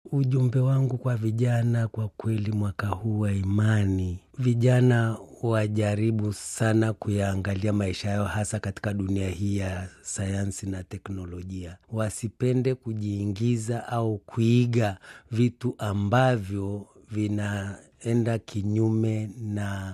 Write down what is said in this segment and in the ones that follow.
Ujumbe wangu kwa vijana, kwa kweli, mwaka huu wa imani, vijana wajaribu sana kuyaangalia maisha yao, hasa katika dunia hii ya sayansi na teknolojia. Wasipende kujiingiza au kuiga vitu ambavyo vinaenda kinyume na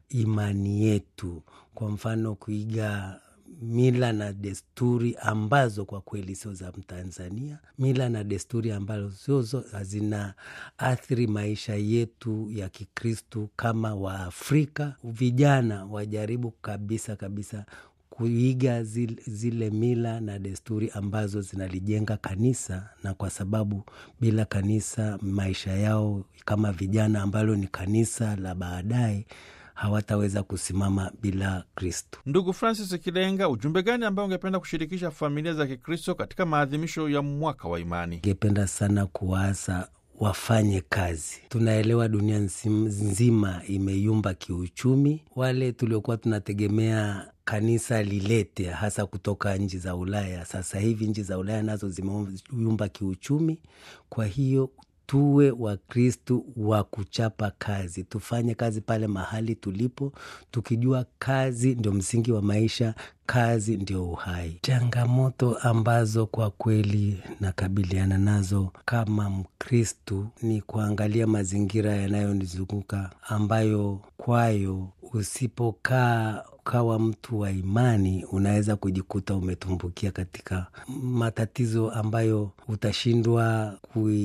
imani yetu. Kwa mfano, kuiga mila na desturi ambazo kwa kweli sio za Mtanzania, mila na desturi ambazo sio hazina athiri maisha yetu ya Kikristu kama Waafrika. Vijana wajaribu kabisa kabisa kuiga zile, zile mila na desturi ambazo zinalijenga kanisa, na kwa sababu bila kanisa maisha yao kama vijana ambalo ni kanisa la baadaye hawataweza kusimama bila Kristo. Ndugu Francis Kilenga, ujumbe gani ambao ungependa kushirikisha familia za Kikristo katika maadhimisho ya mwaka wa imani? Ningependa sana kuwaasa wafanye kazi. Tunaelewa dunia nzima imeyumba kiuchumi. Wale tuliokuwa tunategemea kanisa lilete hasa kutoka nchi za Ulaya, sasa hivi nchi za Ulaya nazo zimeyumba kiuchumi. Kwa hiyo tuwe Wakristu wa kuchapa kazi, tufanye kazi pale mahali tulipo, tukijua kazi ndio msingi wa maisha, kazi ndio uhai. Changamoto ambazo kwa kweli nakabiliana nazo kama Mkristu ni kuangalia mazingira yanayonizunguka ambayo kwayo usipokaa ukawa mtu wa imani unaweza kujikuta umetumbukia katika matatizo ambayo utashindwa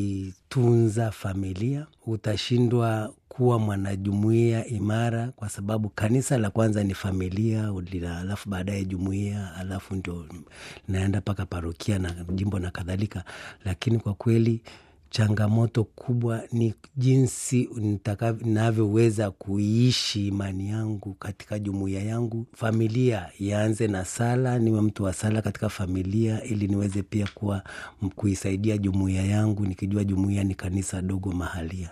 kuitunza familia, utashindwa kuwa mwanajumuia imara, kwa sababu kanisa la kwanza ni familia, alafu baadaye jumuia, alafu ndio naenda mpaka parokia na jimbo na kadhalika. Lakini kwa kweli changamoto kubwa ni jinsi ninavyoweza kuiishi imani yangu katika jumuiya yangu. Familia ianze na sala, niwe mtu wa sala katika familia, ili niweze pia kuwa kuisaidia jumuiya yangu, nikijua jumuiya ni kanisa dogo mahalia.